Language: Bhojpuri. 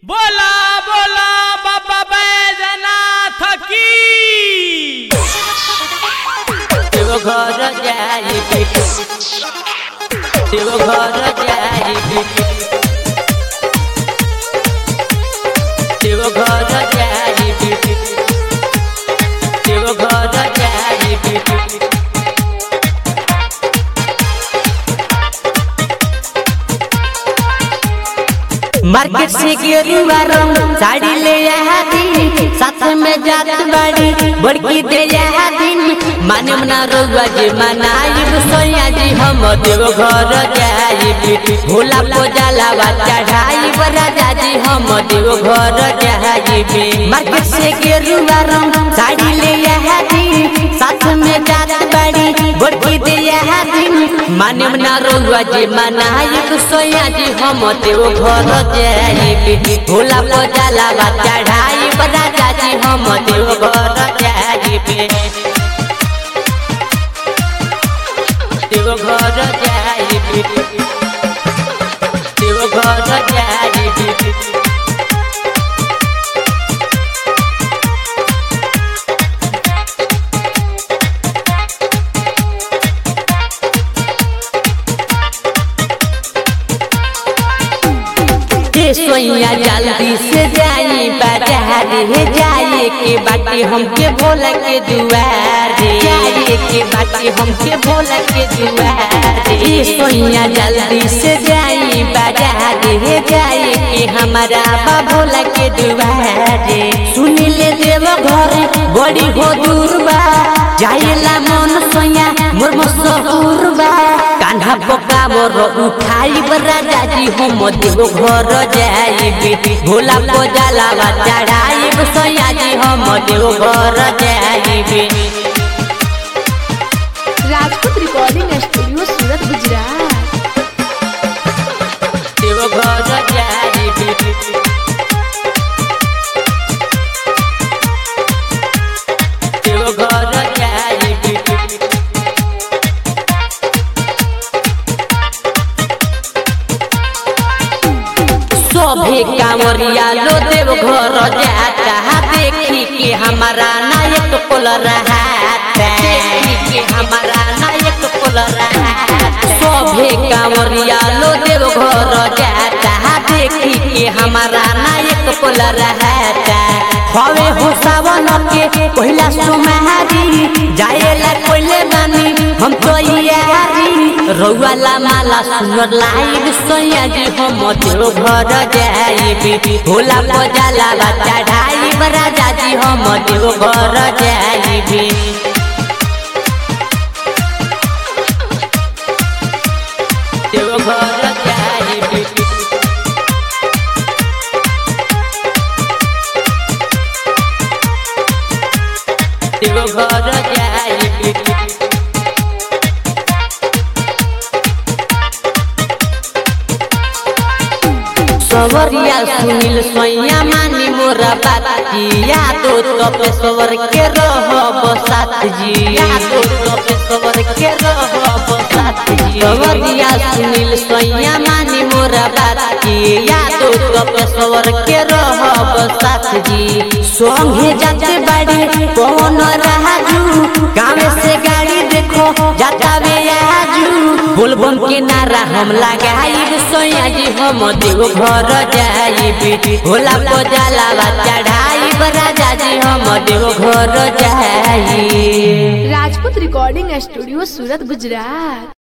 बोला बोला बाबा बैजनाथ की देव घर जाई देव घर जाई देव घर जाई देव घर जाई मार्केट से गेरुआ रंग साड़ी ले आया दिन साथ में जात बाड़ी बड़की दे आया दिन माने मना रउआ जे मनाई सोया जी हम देव घर जाई भोला को जलावा चढ़ाई राजा जी हम देव घर जाई मार्केट से गेरुआ रंग साड़ी ले आया दिन साथ में जात बाड़ी बड़की दे आया दिन माने मना रउआ जे मनाई सोया जी हम देव घर जाई भोला को जलावा चढ़ाई राजा जी हम देव घर जाई देव घर जाई देव घर जाई के सोइया जल्दी से जाई बाजार हे जाए के बाटी हमके भोला के दुआर जाए के बाटी हमके भोला के दुआर के सोइया जल्दी से जाई बाजार हे जाए के हमारा बा भोला के दुआर सुन ले देव घर बड़ी हो दूर बा जाएला मन सोया मोर मसहूर बा कान्हा पका मोर उठाई राजा जी हम देव घर जाई भोला को जलावा चढ़ाई सोया जी हम देव घर जाई Rajput recording studio Surat Gujarat Deoghar जाई देव घर जाई सभे कांवरिया लो देव घर जाता देखी के हमारा नायक कोल रहता देखी के हमारा नायक कोल रहता सभे कांवरिया लो देव घर जाता देखी के हमारा नायक कोल रहता हवे हो सावन के पहिला सुमारी जाएला कोइले बानी हम तो यारी रउआला माला सुनर लाइव सोया जी हम देव घर जाई भोला को जलावा चढ़ाई राजा जी हम देव घर जाई देव घर जाई देव घर जाई सवरिया सुनील सोया मानी मोरा बात जी यादो तो पे सवर के रहो साथ जी यादो तो पे सवर के रहो साथ जी सवरिया सुनील सोया मानी मोरा बात जी यादो तो पे सवर के रहो साथ जी सोंगे जाते बाड़ी कौन राजू गाँव से गाड़ी देखो जाता वे आजू बोलबम के नारा हम लगाई सोया जी हम देव घर जाई भोला को जलावा चढ़ाई राजा जी हम देव घर जाई राजपूत रिकॉर्डिंग स्टूडियो सूरत गुजरात